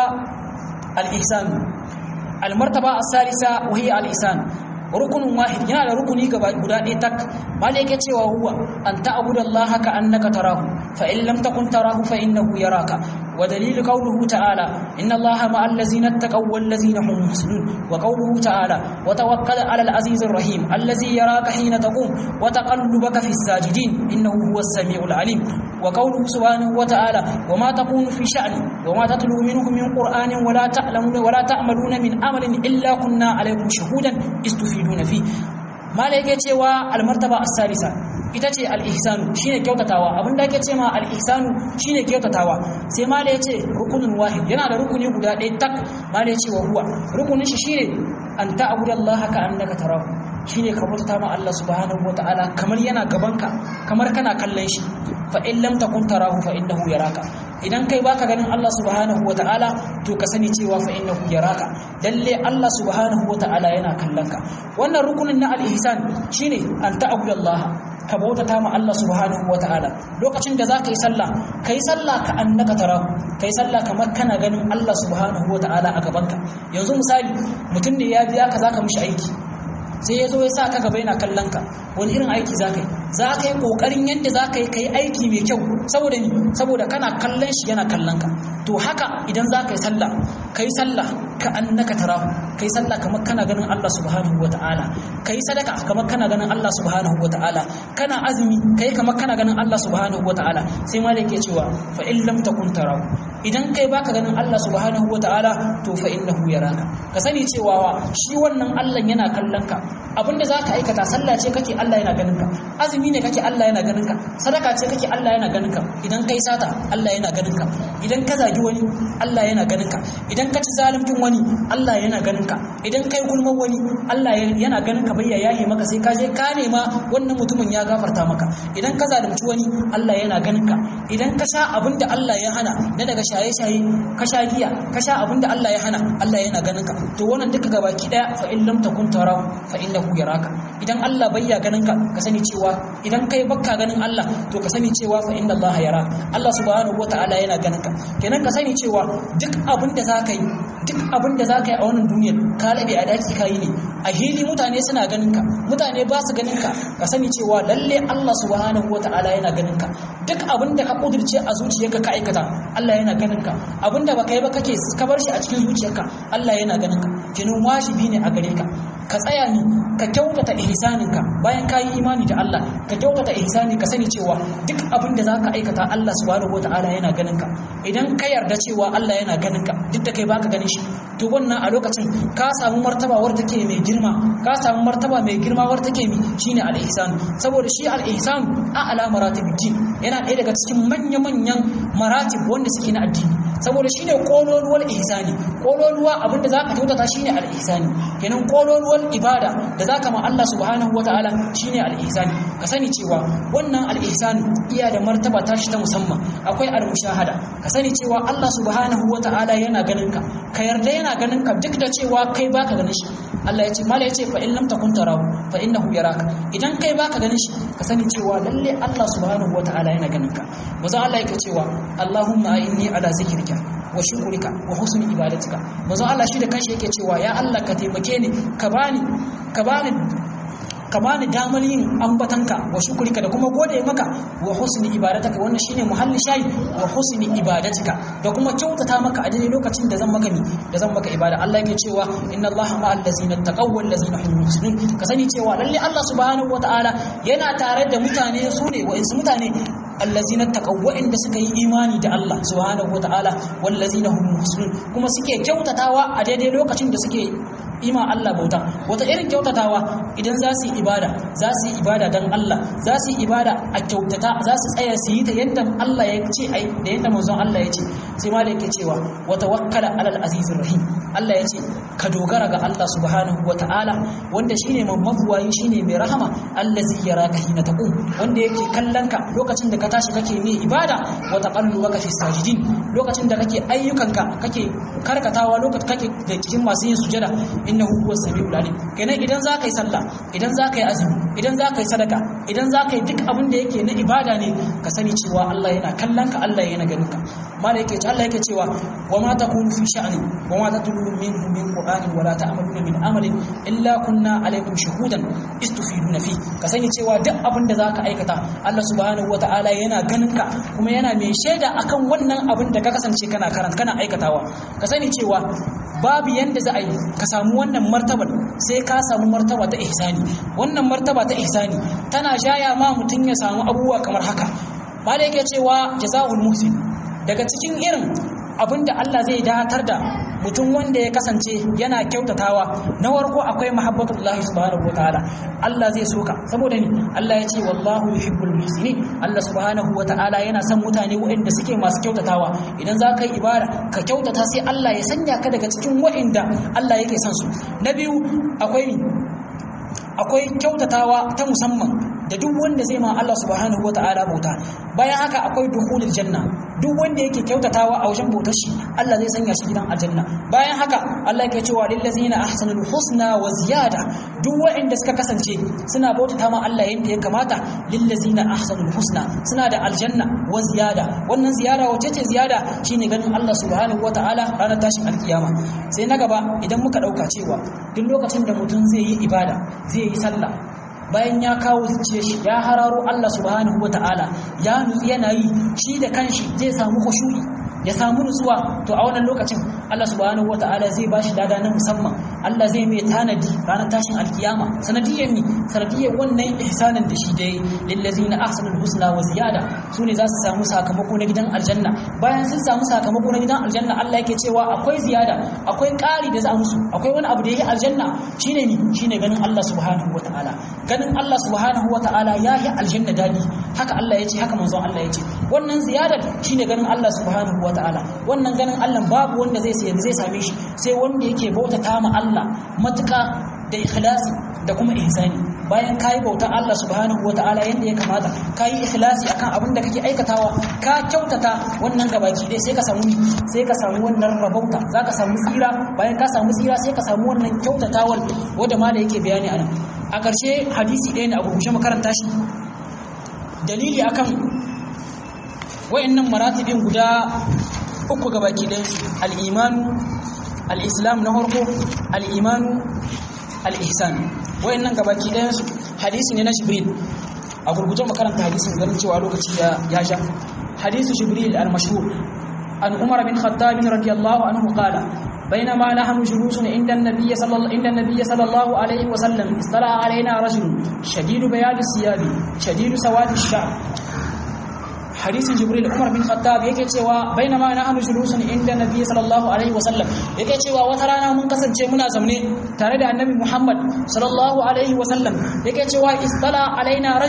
al-ihsan al-martaba as-salisa wa hiya al-ihsan rukunin wahid yana da rukuni gaba guda ɗaya tak malai yake cewa huwa an ta'budu Allah ka annaka tarahu fa in lam takun tarahu fa innahu yaraka wa dalil qawluhu ta'ala inna Allah ma'al ladzina ittaqaw wal ladzina hum muhsinun wa qawluhu ta'ala wa tawakkal 'alal azizir rahim allazi yaraka hina taqum wa taqallubaka fis sajidin innahu huwas samiul alim wa qawluhu subhanahu wa ta'ala wa ma takunu fi sha'ni wa ma tatlu minhu min qur'anin wa la ta'lamuna wa la ta'maluna min amalin illa kunna 'alaykum shuhudan istufiduna fi mala yake cewa almartaba as-salisa ita ce al-ihsanu shine kyautatawa abinda ake ce ma al-ihsanu shine kyautatawa sai mala yace rukunun wahid yana da rukuni guda ɗaya tak mala yace wa huwa rukunin shi shine an ta'budallaha ka annaka tarahu shine ka bauta ma Allah subhanahu wataala kamar yana gabanka kamar kana kallon shi fa in lam takun tarahu fa innahu yaraka idan kai baka ganin Allah subhanahu wataala to ka sani cewa fa innahu yaraka lalle Allah subhanahu wataala yana kallon ka wannan rukunin na al-ihsan shine an ta'budallaha ka bautata ma Allah subhanahu wataala lokacin da zaka yi sallah kai sallah ka annaka tarahu kai sallah kamar kana ganin Allah subhanahu wataala a gabanka yanzu misali mutum ne ya biya ka zaka mishi aiki sai ya zo ya sa ka gaba yana kallon ka wani irin aiki za ka yi za ka yi ƙoƙarin yadda za ka yi ka yi aiki mai kyau saboda ni saboda kana kallon shi yana kallon ka to haka idan za ka yi sallah ka yi sallah ka annaka tarahu ka yi sallah kamar kana ganin Allah subhanahu wa ta'ala ka yi sadaka kamar kana ganin Allah subhanahu wa ta'ala kana azumi ka yi kamar kana ganin Allah subhanahu wa ta'ala sai ma da yake cewa fa in lam takun tarahu idan kai baka ganin Allah subhanahu wa ta'ala to fa innahu yaraka ka sani cewa shi wannan Allah yana kallon ka abinda zaka aikata sallah ce kake Allah yana ganin ka azumi ne kake Allah yana ganin ka sadaka ce kake Allah yana ganin ka idan kai sata Allah yana ganin ka idan ka zagi wani Allah yana ganin ka idan ka ci zaluncin wani Allah yana ganin ka idan kai gulman wani Allah yana ganin ka bayya yahe maka sai ka je ka nema wannan mutumin ya gafarta maka idan ka zalunci wani Allah yana ganin ka idan ka sha abinda Allah ya hana na daga shaye-shaye ka sha giya ka sha abinda Allah ya hana Allah yana ganin ka to wannan duka gabaki daya fa in lam takun tarahu fa innahu yaraka idan Allah bayya ganin ka ka sani cewa idan kai bakka ganin Allah to ka sani cewa fa inna Allah yara Allah subhanahu wataala yana ganin ka kenan ka sani cewa duk abin da zaka yi duk abin da zaka yi a wannan duniyar ka labe a daki ka yi ne a hili mutane suna ganin ka mutane ba su ganin ka ka sani cewa lalle Allah subhanahu wataala yana ganin ka duk abin da ka kudirce a zuciyarka ka aikata Allah yana ganin ka abin da baka yi ba kake ka bar shi a cikin zuciyarka Allah yana ganin ka kenan wajibi ne a gare ka ka tsaya ni ka kyautata ihsaninka bayan ka yi imani da Allah ka kyautata ihsani ka sani cewa duk abin da zaka aikata Allah subhanahu wataala yana ganin ka idan ka yarda cewa Allah yana ganin ka duk da kai baka ganin shi to wannan a lokacin ka samu martaba war take mai girma ka samu martaba mai girma war take mi shine al-ihsan saboda shi al-ihsan a ala maratib din yana ɗaya daga cikin manya-manyan maratib wanda suke na addini saboda shine kololuwar ihsani kololuwa abinda zaka kyautata shine al-ihsani kenan kololuwar ibada da zaka ma Allah subhanahu wataala shine al-ihsani ka sani cewa wannan al-ihsani iya da martaba tashi ta musamman akwai al-mushahada ka sani cewa Allah subhanahu wataala yana ganin ka ka yarda yana ganin ka duk da cewa kai baka ganin shi Allah ya ce mala ya ce fa in lam takun tarahu fa innahu yaraka idan kai baka ganin shi ka sani cewa lalle Allah subhanahu wataala yana ganin ka manzo Allah yake cewa Allahumma inni ala zikrika wa shukrika wa husni ibadatika manzo Allah shi da kanshi yake cewa ya Allah ka taimake ni ka bani ka bani ka bani damar yin ambatanka wa shukurika da kuma gode maka wa husni ibadataka wannan shine muhalli shayi wa husni ibadatika da kuma kyautata maka a daidai lokacin da zan maka mi da zan maka ibada Allah yake cewa inna Allaha ma'al ladzina taqaw wal ladzina hum muhsinun ka sani cewa lalle Allah subhanahu wataala yana tare da mutane su ne wa'insu mutane allazina taqaw wa'inda suka yi imani da Allah subhanahu wataala wal ladzina hum muhsinun kuma suke kyautatawa a daidai lokacin da suke ima Allah bauta wata irin kyautatawa idan za su yi ibada za su yi ibada don Allah za su yi ibada a kyautata za su tsaya su yi ta yadda Allah ya ce ai da yadda manzon Allah ya ce sai ma da yake cewa wa tawakkala alal azizir rahim Allah ya ce ka dogara ga Allah subhanahu wa ta'ala wanda shine mabuwayi shine mai rahama allazi yaraka hina taqum wanda yake kallon ka lokacin da ka tashi kake mai ibada wa taqallubaka fi sajidin lokacin da kake ayyukanka kake karkatawa lokacin kake da cikin masu yin sujada innahu huwas samiul alim kenan idan za ka yi sallah idan za ka yi azumi idan za ka yi sadaka idan za ka yi duk abin da yake na ibada ne ka sani cewa Allah yana kallon ka Allah yana ganin ka mala yake ce Allah yake cewa wa ma takunu fi sha'ni wa ma tatlu minhu min qur'anin wa la ta'maluna min amalin illa kunna alaykum shuhudan istufiduna fi ka sani cewa duk abin da zaka aikata Allah subhanahu wata'ala yana ganin ka kuma yana mai shaida akan wannan abin da ka kasance kana karanta kana aikatawa ka sani cewa babu yanda za a yi ka samu wannan martabar sai ka samu martaba ta ihsani wannan martaba ta ihsani tana shaya ma mutum ya samu abubuwa kamar haka malai yake cewa jazaul muhsin daga cikin irin abinda Allah zai datar da mutum wanda ya kasance yana kyautatawa na warko akwai mahabbatullahi subhanahu wataala Allah zai soka saboda ni Allah ya ce wallahu yuhibbul muhsinin Allah subhanahu wataala yana son mutane waɗanda suke masu kyautatawa idan za ka yi ibada ka kyautata sai Allah ya sanya ka daga cikin waɗanda Allah yake son su na biyu akwai akwai kyautatawa ta musamman da duk wanda zai ma Allah subhanahu wataala bauta bayan haka akwai dukhulul janna duk wanda yake kyautatawa a wajen bautar shi Allah zai sanya shi gidan aljanna bayan haka Allah yake cewa lil ladzina ahsanul husna wa ziyada duk wanda suka kasance suna bautata ma Allah yadda ya kamata lil ladzina ahsanul husna suna da aljanna wa ziyada wannan ziyara wace ce ziyada shine ganin Allah subhanahu wataala ranar tashin alkiyama sai na gaba idan muka dauka cewa duk lokacin da mutum zai yi ibada zai yi sallah bayan ya kawo zuciya shi ya hararo Allah subhanahu wata'ala ya nutsi yana yi shi da kanshi zai samu khushu'i ya samu nutsuwa to a wannan lokacin Allah subhanahu wata'ala zai bashi dada na musamman Allah zai mai tanadi ranar tashin alkiyama sanadiyyar ni sanadiyyar wannan ihsanin da shi da yi lillazina ahsanul husna wa ziyada su ne za su samu sakamako na gidan aljanna bayan sun samu sakamako na gidan aljanna Allah yake cewa akwai ziyada akwai ƙari da za a musu akwai wani abu da yake aljanna shine ni shine ganin Allah subhanahu wata'ala ganin Allah subhanahu wata'ala ya yi aljanna dadi haka Allah ya ce haka manzon Allah ya ce wannan ziyadar shine ganin Allah subhanahu wata'ala wannan ganin Allah babu wanda zai sai zai same shi sai wanda yake bautata ma Allah matuka da ikhlasi da kuma ihsani bayan kayi bautar Allah subhanahu wata'ala yanda ya kamata kayi ikhlasi akan abin da kake aikatawa ka kyautata wannan gabaki dai sai ka samu sai ka samu wannan rabauta zaka samu tsira bayan ka samu tsira sai ka samu wannan kyautatawar wanda ma da yake bayani anan a ƙarshe hadisi ɗaya ne a gurgushe makaranta shi dalili akan wayannan maratibin guda uku ga baki ɗayan su al-imanu al-islam na farko al-imanu al-ihsan wayannan ga baki ɗayan su hadisi ne na jibril a gurguje makaranta hadisin ganin cewa lokaci ya ya sha hadisu jibril al-mashhur an umar bin khattab radiyallahu anhu qala بينما نحن جلوس عند النبي صلى الله عند النبي صلى الله عليه وسلم اطلع علينا رجل شديد بياض الثياب شديد سواد الشعر حديث جبريل عمر بن الخطاب yake cewa bainama nahnu julusun inda nabi sallallahu alaihi wasallam yake cewa wata rana mun kasance muna zaune tare da annabi Muhammad sallallahu alaihi wasallam yake cewa istala alaina rajul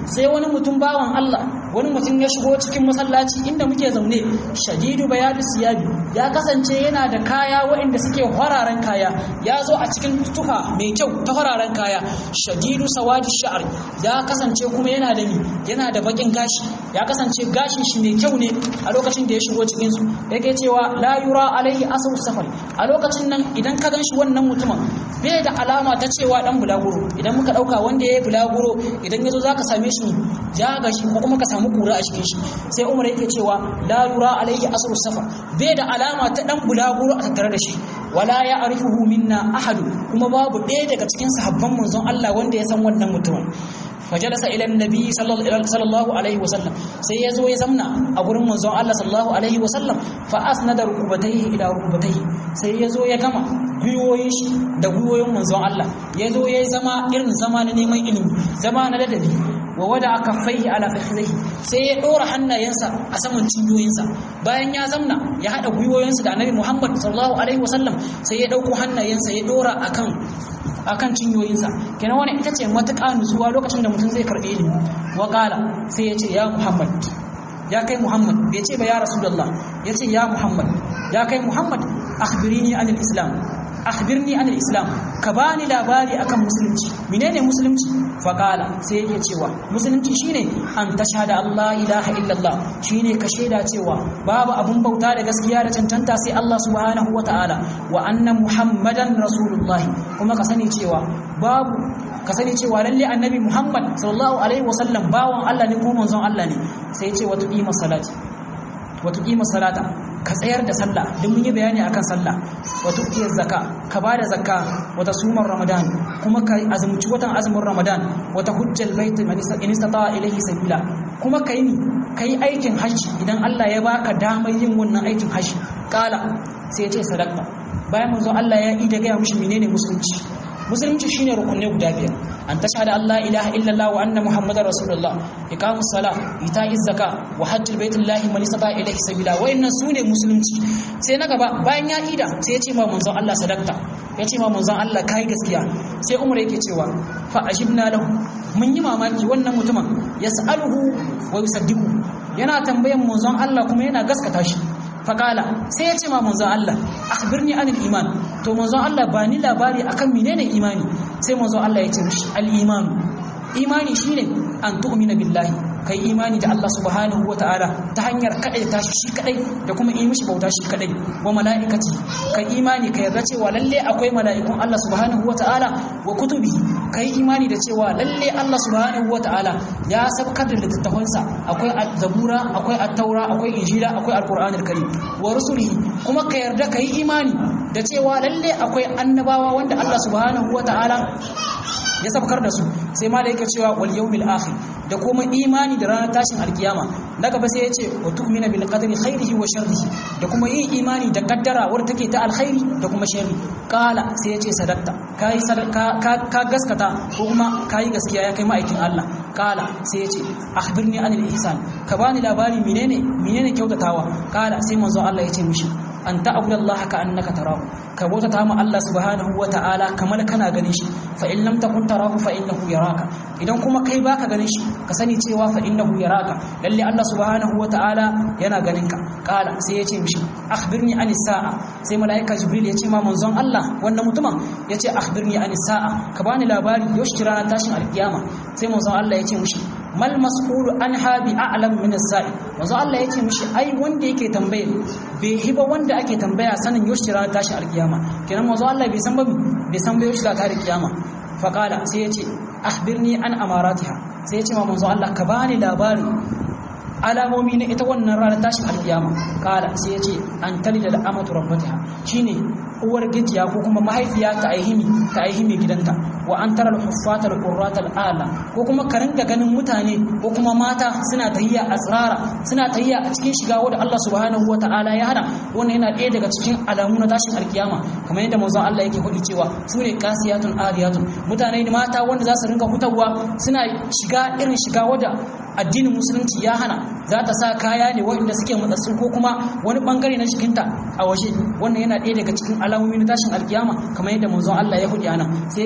sai wani mutum bawan Allah wani mutum ya shigo cikin masallaci inda muke zaune shadidu bayadu siyabi ya kasance yana da kaya waɗanda suke fararen kaya ya zo a cikin tufa mai kyau ta fararen kaya shadidu sawadi sha'ar ya kasance kuma yana da ni yana da bakin gashi ya kasance gashin shi mai kyau ne a lokacin da ya shigo cikin su yake cewa la yura alaihi asru safari a lokacin nan idan ka ganshi wannan mutumin bai da alama ta cewa dan bulaguro idan muka dauka wanda yayi bulaguro idan yazo zaka same shi ya gashi ko kuma ka samu kura a cikin shi sai Umar yake cewa la yura alaihi asru safar bai da alama ta dan bulaguro a tattare da shi wala ya'rifuhu minna ahadu kuma babu ɗaya daga cikin sahabban manzon Allah wanda ya san wannan mutumin fajalasa ila annabi sallallahu alaihi wasallam sai ya zo ya zamna a gurin manzon Allah sallallahu alaihi wasallam fa asnada rukubatayhi ila rukubatayhi sai ya zo ya gama gwiwoyin shi da gwiwoyin manzon Allah ya zo ya zama irin zama na neman ilimi zama na ladabi wa wada kaffaihi ala fakhidhihi sai ya dora hannayensa a saman cinyoyinsa bayan ya zamna ya hada gwiwoyinsa da annabi Muhammad sallallahu alaihi wasallam sai ya dauko hannayensa ya dora akan akan cinyoyinsa kenan wani ita ce matuƙa nutsuwa lokacin da mutum zai karɓi ilimi wa ƙala sai ya ce ya muhammad ya kai muhammad bai ce ba ya rasulullah ya ce ya muhammad ya kai muhammad akhbirini anil islam akhbirni anil islam ka bani labari akan musulunci menene musulunci faqala sai yake cewa musulunci shine an tashhada Allah ilaha illallah shine ka shaida cewa babu abun bauta da gaskiya da cancanta sai Allah subhanahu wataala wa anna muhammadan rasulullahi kuma ka sani cewa babu ka sani cewa lalle annabi muhammad sallallahu alaihi wasallam bawan Allah ne ko manzon Allah ne sai ya ce wa tuqima salati wa tuqima salata ka tsayar da sallah duk mun yi bayani akan sallah wa tuqiyaz zakka ka bada zakka wa tasumar ramadan kuma ka azumci watan azumin ramadan wa tahujjal bait man istata ilayhi sabila kuma kai ni kai aikin hajji idan Allah ya baka damar yin wannan aikin hajji kala sai ya ce sadaka bayan manzo Allah ya yi da gaya mishi menene musulunci musulunci shine rukunne guda biyar an tashhada Allah ilaha illallah wa anna muhammadar rasulullah iqamus sala ita'iz zaka wa hajjul baitullahi man istata ilayhi sabila wayannan sune musulunci sai na gaba bayan ya ida sai ya ce ma manzon Allah sadaqta ya ce ma manzon Allah kai gaskiya sai Umar yake cewa fa ajibna lahu mun yi mamaki wannan mutumin yas'aluhu wa yusaddiqu yana tambayan manzon Allah kuma yana gaskata shi faƙala sai ya ce ma manzon Allah akhbirni anil iman to manzon Allah ba ni labari akan menene imani sai manzon Allah ya ce mishi al iman imani shine an tu'mina billahi kai imani da Allah subhanahu wata'ala ta hanyar kadai ta shi kadai da kuma yi mishi bauta shi kadai wa mala'ikati kai imani ka yarda cewa lalle akwai mala'ikun Allah subhanahu wata'ala wa kutubi kai imani da cewa lalle Allah subhanahu wata'ala ya sabkar da littattafansa akwai zabura akwai at-taura akwai injila akwai alqur'anul karim wa rusulihi kuma ka yarda kai imani da cewa lalle akwai annabawa wanda Allah subhanahu wata'ala ya sabkar da su sai ma da yake cewa wal yawmil akhir da kuma imani da ranar tashin alkiyama na gaba sai ya ce wa tu'mina bil qadri khairihi wa sharrihi da kuma yin imani da kaddara wadda take ta alkhairi da kuma sharri kala sai ya ce sadaqta kai ka ka gaskata ko kuma kai gaskiya ya kai ma'aikin Allah kala sai ya ce akhbirni anil ihsan ka bani labari menene menene kyautatawa kala sai manzo Allah ya ce mishi an ta'budu Allah ka annaka tarahu ka bautata ma Allah subhanahu wa ta'ala kamar kana ganin shi fa in lam takun tarahu fa innahu yaraka idan kuma kai baka ganin shi ka sani cewa fa innahu yaraka lalle Allah subhanahu wa ta'ala yana ganin ka kala sai ya ce mishi akhbirni anis sa'a sai malaika jibril ya ce ma manzon Allah wannan mutumin ya ce akhbirni anis sa'a ka bani labari yaushe ranar tashin alkiyama sai manzon Allah ya ce mishi mal mas'ulu anha bi a'lam min as-sa'i manzo Allah yace mishi ai wanda yake tambaye bai hiba wanda ake tambaya sanin yoshi ranar tashi alkiyama kenan manzo Allah bai san ba bai san ba yoshi ta alkiyama fa qala sai yace akhbirni an amaratiha sai yace ma manzo Allah ka bani labarin alamomi na ita wannan ranar tashin alkiyama kala sai yace an talida da amatu rabbatiha shine uwar gijiya ko kuma mahaifiya ta aihimi ta aihimi gidanta wa an tara al-huffata al-qurrata al-ala ko kuma ka ringa ganin mutane ko kuma mata suna tahiyya a tsirara suna tahiyya a cikin shiga wanda Allah subhanahu wa ta'ala ya hana wannan yana ɗaya daga cikin alamu na tashin alkiyama kamar yadda manzon Allah yake faɗi cewa su ne qasiyatun ariyatun mutane ne mata wanda za su ringa hutawa suna shiga irin shiga wanda addinin musulunci ya hana za ta sa kaya ne waɗanda suke matsatsu ko kuma wani bangare na jikinta a waje wannan yana ɗaya daga cikin alamomi na tashin alkiyama kamar yadda manzon Allah ya faɗi anan sai yake cewa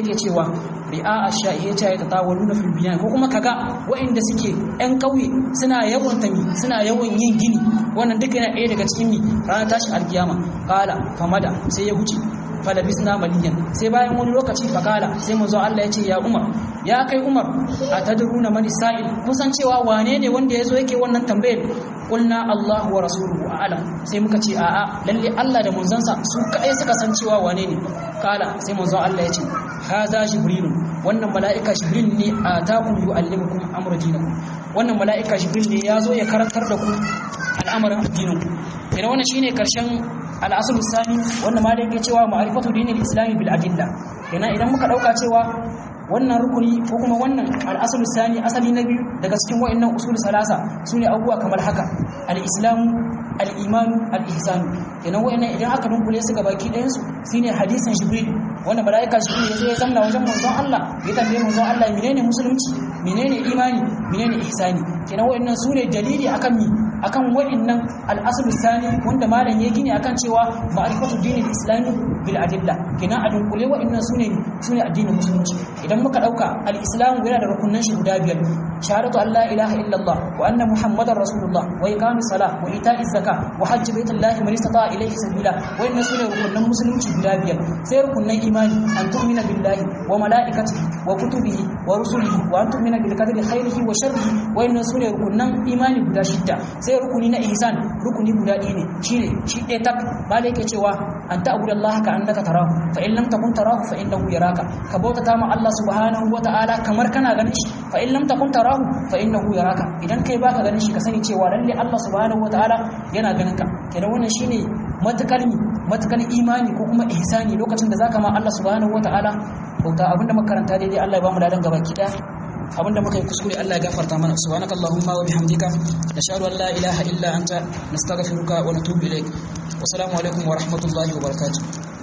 ri'a ash-sha'i ya ta tatawaluna fil binyan ko kuma kaga waɗanda suke ƴan ƙauye suna yawan tami suna yawan yin gini wannan duka yana ɗaya daga cikin mi ranar tashin alkiyama qala famada sai ya huce falabisna maliyan sai bayan wani lokaci fakala sai manzo Allah ya ce ya Umar ya kai Umar atadruna man sa'il kusan cewa wane ne wanda yazo yake wannan tambayar qulna Allah wa rasuluhu a'lam sai muka ce a'a lalle Allah da manzansa su kai suka san cewa wane ne kala sai manzo Allah ya ce haza jibril wannan mala'ika jibril ne atakum yu'allimukum amra dinakum wannan mala'ika jibril ne yazo ya karantar da ku al'amarin addininku idan wannan shine karshen al'asulu sani wanda ma da yake cewa ma'arifatu dinil islami bil adilla kenan idan muka dauka cewa wannan rukuni ko kuma wannan al'asulu sani asali na biyu daga cikin wa'annan usul salasa sune abubuwa kamar haka al-islamu al-imanu al-ihsanu kenan wa'annan idan aka dunkule su gabaki ɗayan su shine hadisin jibril wanda malaika jibril yazo ya zamna wajen manzon Allah ya tambaye manzon Allah menene musulunci menene imani menene ihsani kenan wa'annan sune dalili akan mi akan wa'annan al-aslu sani wanda malam ya gini akan cewa ma'rifatu dinil islami bil adilla kenan a dunkule wa'annan sune sune addinin musulunci idan muka dauka al-islam yana da rukunan shi guda biyar shahadatu an la ilaha illallah wa anna muhammadar rasulullah wa iqamis salah wa ita'iz zakah wa hajj baitullahi man istata ilayhi sabila wa'annan sune rukunan musulunci guda biyar sai rukunan imani an tu'mina billahi wa malaikatihi wa kutubihi wa rusulihi wa an tu'mina bil qadri khairihi wa sharrihi wa'annan sune rukunan imani guda shidda sai rukuni na ihsan rukuni guda ɗaya ne shine shi ɗaya tak ba da yake cewa an ta'budu Allah ka annaka tarahu fa in lam takun tarahu fa innahu yaraka ka bautata ma Allah subhanahu wa ta'ala kamar kana ganin shi fa in lam takun tarahu fa innahu yaraka idan kai baka ganin shi ka sani cewa lalle Allah subhanahu wa ta'ala yana ganin ka kenan wannan shine matakar matakar imani ko kuma ihsani lokacin da zaka ma Allah subhanahu wa ta'ala bauta abinda makaranta daidai Allah ya ba mu ladan gabaki daya abinda muka yi kuskure Allah ya gafarta mana subhanaka allahumma wa bihamdika nashhadu an la ilaha illa anta nastaghfiruka wa natubu ilaik wa assalamu alaikum wa rahmatullahi wa barakatuh